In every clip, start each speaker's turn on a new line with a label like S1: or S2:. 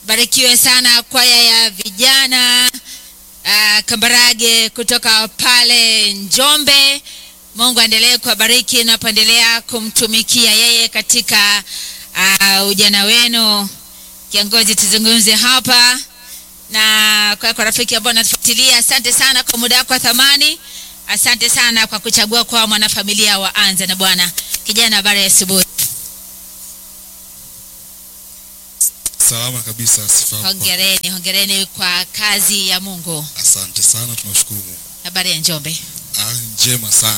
S1: Barikiwe sana kwaya ya vijana uh, Kambarage kutoka pale Njombe. Mungu aendelee kuwabariki na kuendelea kumtumikia yeye katika uh, ujana wenu. Kiongozi, tuzungumze hapa na kwa, kwa rafiki ambao natufuatilia, asante sana kwa muda wako wa thamani. Asante sana kwa kuchagua kwa mwanafamilia wa Anza na Bwana. Kijana, habari ya asubuhi.
S2: Salama kabisa, sifa kwa-
S1: Hongereni, hongereni kwa kazi ya Mungu.
S2: Asante sana, tunashukuru Mungu.
S1: Habari ya Njombe.
S2: Ah, njema sana.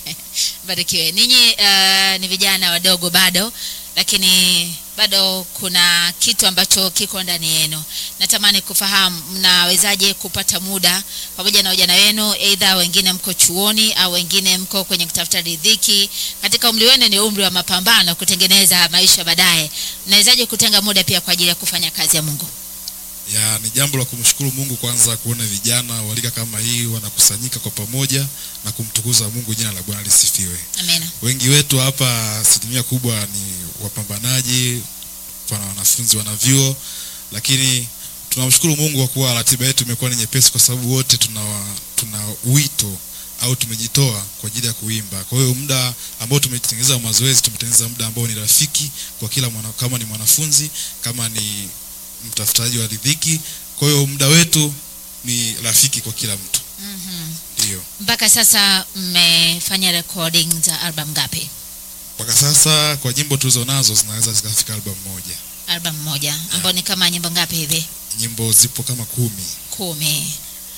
S1: Barikiwe. Ninyi uh, ni vijana wadogo bado, lakini bado kuna kitu ambacho kiko ndani yenu. Natamani kufahamu mnawezaje kupata muda pamoja na ujana wenu, aidha wengine mko chuoni au wengine mko kwenye kutafuta riziki. Katika umri wenu ni umri wa mapambano, kutengeneza maisha baadaye. Mnawezaje kutenga muda pia kwa ajili ya kufanya kazi ya Mungu?
S2: Ya, ni jambo la kumshukuru Mungu kwanza kuona vijana walika kama hii wanakusanyika kwa pamoja na kumtukuza Mungu, jina la Bwana lisifiwe.
S1: Amina.
S2: Wengi wetu hapa, asilimia kubwa ni wapambanaji, pana wanafunzi wana vyuo, lakini tunamshukuru Mungu kwa kuwa ratiba yetu imekuwa ni nyepesi, kwa sababu wote tuna, tuna wito au tumejitoa kwa ajili ya kuimba. Kwa hiyo muda ambao tumetengeneza wa mazoezi, tumetengeneza muda ambao ni rafiki kwa kila mwana, kama ni mwanafunzi, kama ni mtafutaji wa riziki. Kwa hiyo muda wetu ni rafiki kwa kila mtu,
S1: Mhm.
S2: ndio.
S1: Mpaka sasa mmefanya recording za album ngapi?
S2: Mpaka sasa kwa nyimbo tulizo nazo zinaweza zikafika album moja.
S1: Album moja ambao ni kama nyimbo ngapi hivi?
S2: Nyimbo zipo kama kumi.
S1: Kumi.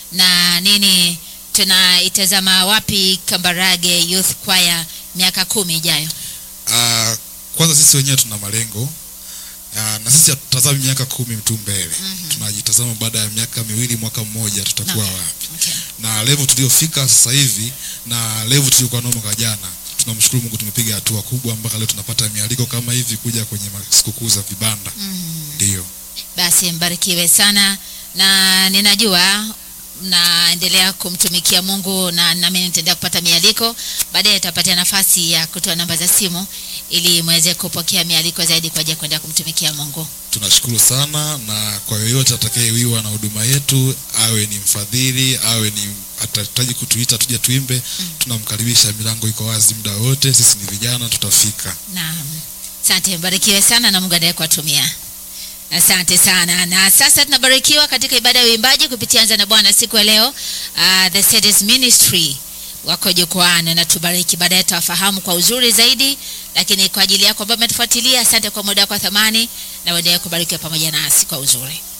S1: Na nini tunaitazama wapi Kambarage Youth Choir miaka kumi ijayo?
S2: Ah, kwanza sisi wenyewe tuna malengo Ah, na sisi hatutazami miaka kumi tu mbele
S1: Mhm.
S2: tunajitazama baada ya miaka miwili mwaka mmoja tutakuwa
S1: Okay.
S2: wapi
S1: Okay.
S2: na level tuliyofika sasa hivi na level tuliokuwa nayo mwaka jana tunamshukuru mungu tumepiga hatua kubwa mpaka leo tunapata mialiko kama hivi kuja kwenye ma- sikukuu za vibanda
S1: Mhm.
S2: ndio
S1: Basi mbarikiwe sana, na ninajua mnaendelea kumtumikia Mungu na nami nitaendelea kupata mialiko. Baadaye nitapatia nafasi ya kutoa namba za simu ili mweze kupokea mialiko zaidi kwa ajili ya kuendelea kumtumikia Mungu.
S2: tunashukuru sana na kwa yoyote atakayewiwa na huduma yetu awe ni mfadhili awe ni atahitaji kutuita tuje tuimbe tunamkaribisha milango iko wazi muda wote sisi ni vijana tutafika
S1: Naam, asante, mbarikiwe sana na Mungu aendelee kuwatumia. Asante sana. Na sasa tunabarikiwa katika ibada ya uimbaji kupitia Anza na Bwana siku ya leo. Uh, the Cities Ministry wako jukwaani na tubariki. Baadaye tutawafahamu kwa uzuri zaidi, lakini kwa ajili yako ambayo umetufuatilia, asante kwa muda wako wa thamani na uendelee kubarikiwa pamoja nasi kwa uzuri.